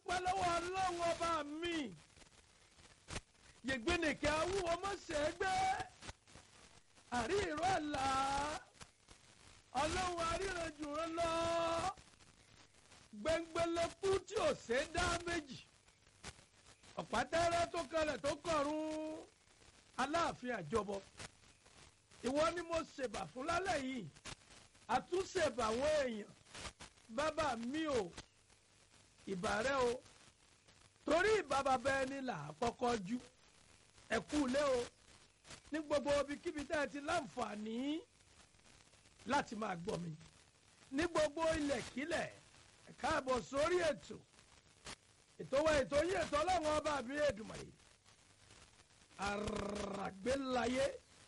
dúpẹ́ lọ́wọ́ ọlọ́run ọba mi yègbénìkẹ́ awúwo mọ̀sẹ̀ gbé àrí ìró àlá ọlọ́run aríranjù rán lọ gbẹngbẹlẹkú tí ò ṣe é dá méjì ọ̀pátẹ́rẹ́ tó kalẹ̀ tó kọ̀run aláàfin àjọbọ ìwọ ni mo ṣèbà fún lálẹ́ yìí àtúnṣèbà àwọn èèyàn bàbá mi ò ìbà rẹ o torí ìbà bàbá ẹni là á kọ́kọ́ jú ẹ̀kú ilé o ní gbogbo ibikíbi tẹ́ ẹ ti láǹfààní láti máa gbọ́ mi ní gbogbo ilẹ̀kílẹ̀ ẹ káàbọ̀ sórí ètò ètò wa ètò yìí ètò ọlọ́run ọba mi Èdùmàrè àràgbélayé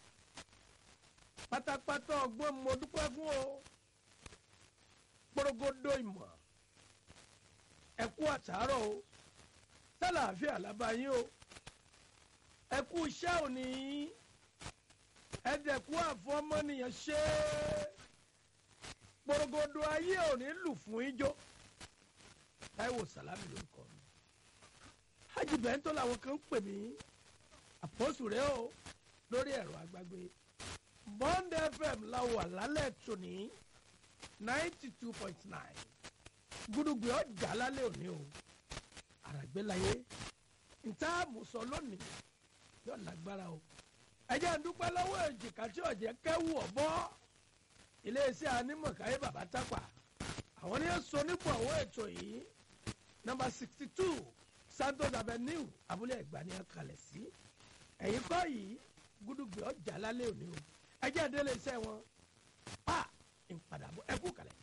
pátápátá ọgbọ́n mo dúpẹ́ fún o gbọ́dọ̀gbọ́dọ̀ ìmọ̀ ẹ̀kú àtàárọ̀ o sálàáfíà lábáyé o ẹ̀kú iṣẹ́ òní ẹ̀dẹ̀kú àfọmọ́nìyàn ṣe gbọ́dọ̀gbọ́dọ̀ ayé òní lù fún ijó Táíwò Sàlámì lórúkọ mi hajj bẹ́ńtọ́ làwọn kan ń pè mí àpọ́sù rẹ o lórí ẹ̀rọ àgbàgbé Bond FM la wà lálẹ́ tòní ninety two point nine gúdúgbì ọjà lálẹ́ òní o àràgbélayé níta àmùsọ lónìí yóò lágbára o ẹjẹ́ ń dúpẹ́ lọ́wọ́ èjìká tí ọ̀jẹ̀ kẹ́wù ọ̀bọ iléeṣẹ́ anímọ̀káyé bàbá tápà àwọn ní sọ nípò àwọn ètò yìí nọ́mbà sixty two Santos Avenue abúlé ẹ̀gbá ni a kalẹ̀ sí ẹ̀yìn kọ́ yìí gúdúgbì ọjà lálẹ́ òní o ẹjẹ́ ìdílé iṣẹ́ wọn pa ìpadàbọ̀ ẹkú kalẹ̀.